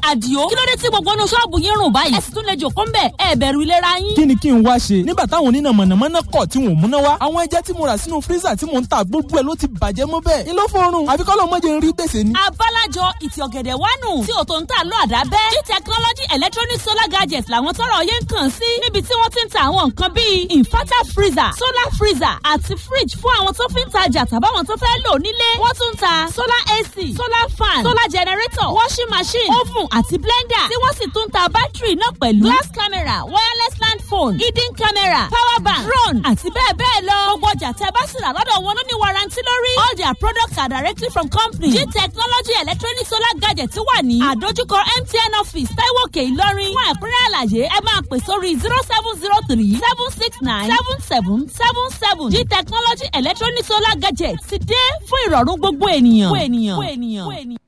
àdìo kí ló dé tí gbogbo inú ṣọ́ọ̀bù yín rùn báyìí ẹ sì tún lè jòkó ń bẹ̀ ẹ bẹ̀rù ìlera yín. kí ni kí n wá ṣe nígbà táwọn oníná mọ̀nàmọ́ná kọ̀ tí wọn ò múná wá àwọn ẹja tí mo rà sínú fírísà tí mò ń ta gbogbo ẹ̀ ló ti bàjẹ́ mọ́ bẹ́ẹ̀ ni ló fọrùn àfi kọ́ lọ́mọdé ń rí gbèsè ni. abálájọ ìtì ọ̀gẹ̀dẹ̀ wánu tí ò tó ń tà lọ àdábẹ́ g technology electronic solar gadgets làwọn tọrọ yẹn ń kàn sí níbi tí wọ́n ti ń ta àwọn nǹkan bíi inverter freezer solar freezer àti fridge fún àwọn tó fi ń tajà tàbáwọn tó fẹ́ lò nílé wọ́n tún ń ta solar ac solar fan solar generator washing machine oven àti blender tí wọ́n sì tún ń ta bátìrì náà pẹ̀lú glass camera wireless land phone hidden camera power bank drone àti bẹ́ẹ̀ bẹ́ẹ̀ lọ gbogbo ọjà tẹ́ bá sì rà lọ́dọ̀ wọn ló ní warranty lórí all their products are directly from company g technology electronic solar gadget wà ní àdójúkọ mtn office taiwo òkè ìlọrin fún ẹ̀kúnrẹ́ àlàyé ẹ máa pè sórí zero seven zero three seven six nine seven seven seven seven g technology electronic solar gadget ti dé fún ìrọ̀rùn gbogbo ènìyàn.